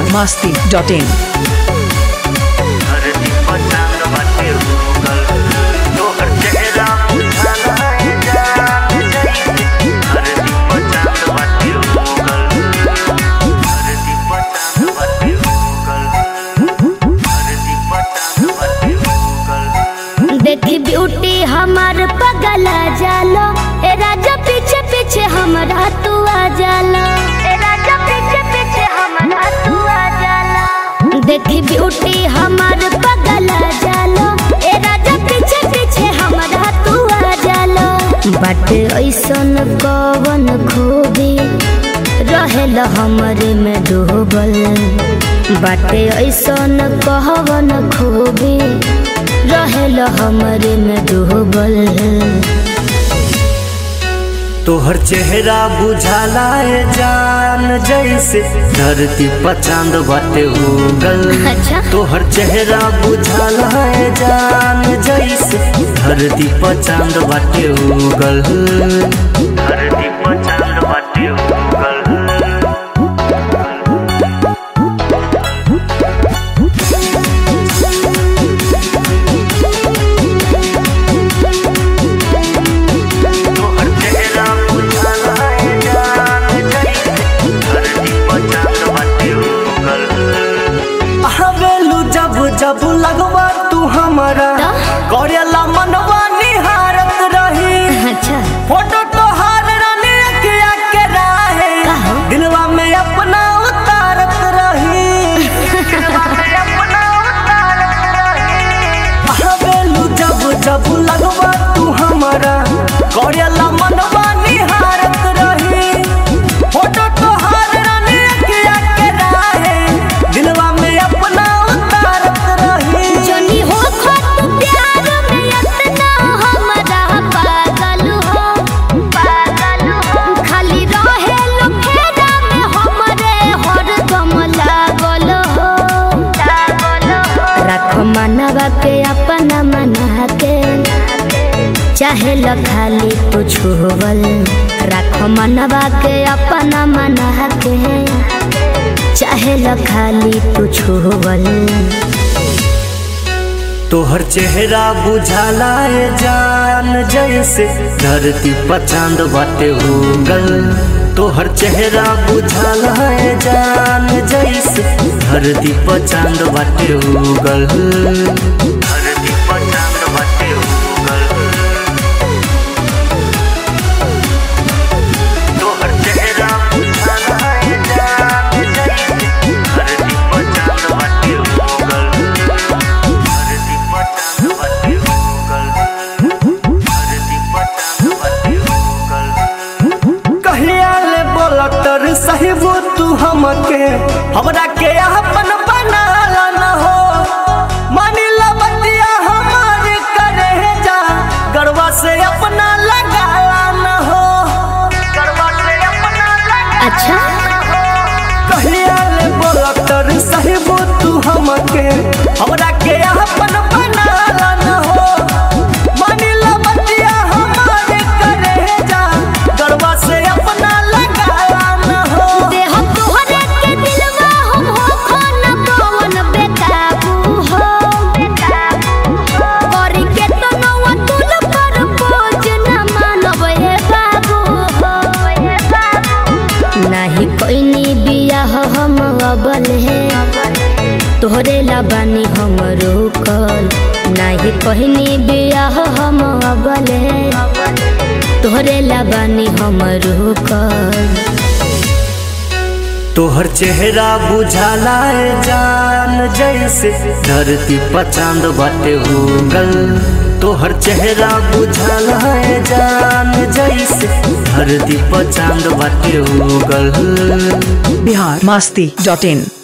masti dot in. धरती पर चांद बाटे उगल तोहर चेहरा बुझाला है जान जैसे धरती पर चांद बाटे उगल धरती पर चांद बाटे उगल धरती पर चांद बाटे उगल देखी ब्यूटी हमार पगला जालो ए राजा पीछे पीछे हमरा तू आ जालो ए राजा पीछे पीछे हमरा तू आ जालो देखी ब्यूटी हमार पगला जालो ए राजा पीछे पीछे हमरा तू आ जालो बाटे ऐसन कवन खूबी रहेल हमरे में डूबल बाटे ऐसन कहवन खूबी रहेल हमरे में डूबल तोहर चेहरा बुझाला है जान जैसे धरती पर चांद बाटे उगल अच्छा। तोहर चेहरा बुझाला है जान जैसे धरती पर चांद बाटे उगल धरती पर चांद बाटे उगल तोहर चेहरा बुझाला है जान जैसे धरती पर चांद बाटे उगल हवेलू जब जब लगवा तू हमारा तो? करेला मनवा निहारत रही अच्छा फोटो तो हार रानी अखिया के राहे कहो। दिलवा में अपना उतारत रही दिलवा में अपना उतारत रही हवेलू जब जब लगवा तू हमारा करेला मनवा निहारत रही फोटो तो हार रानी अखिया के राहे दिलवा में अपना उतारत रही जनी हो खत प्यार में इतना हमरा पागल हो पागल हो खाली रहे लुखेरा में हमरे हरदम लागल हो लागल हो रख मनवा के अपना मना के चाहे ल खाली तू छुवल रख मनवा के अपना मना के चाहे ल खाली तू छुवल तोहर चेहरा बुझाला है जान जैसे धरती पर चांद बाटे उगल तोहर चेहरा बुझाला है जान जैसे धरती पर चांद बाटे उगल धरती पर चांद बाटे उगल तोहर चेहरा बुझाला है जान जैसे धरती पर चांद बाटे उगल धरती पर चांद बाटे उगल धरती पर चांद बाटे उगल कहिया ले बोलतर साहिबो तू हमके हमरा के अपन बनाला न हो मानी ला बतिया हमार करे जा गरवा से अपना लगाला न हो गरवा से अपना लगा अच्छा कहिया ले बोलतर साहिबो तू हमके हमरा के अपन बनाला न हो मानी ला बतिया हमार करे जा गरवा से अपना लगाला न हो देह तोहरे के दिलवा हम हो खाना कौन बेकाबू हो बेकाबू हो करी के तो नवा तुल पर पोज न मानब हे बाबू हो हे बाबू नाही कोइनी बियाह हम अबल है तोहरे ला बानी हम रोकल नाही कहनी बियाह हम अबल है तोहरे ला बानी हम रोकल तोहर चेहरा बुझाला है जान जैसे धरती पर चांद बाटे उगल तोहर चेहरा बुझाला है जान जैसे धरती पर चांद बाटे उगल Bihar masti dot in.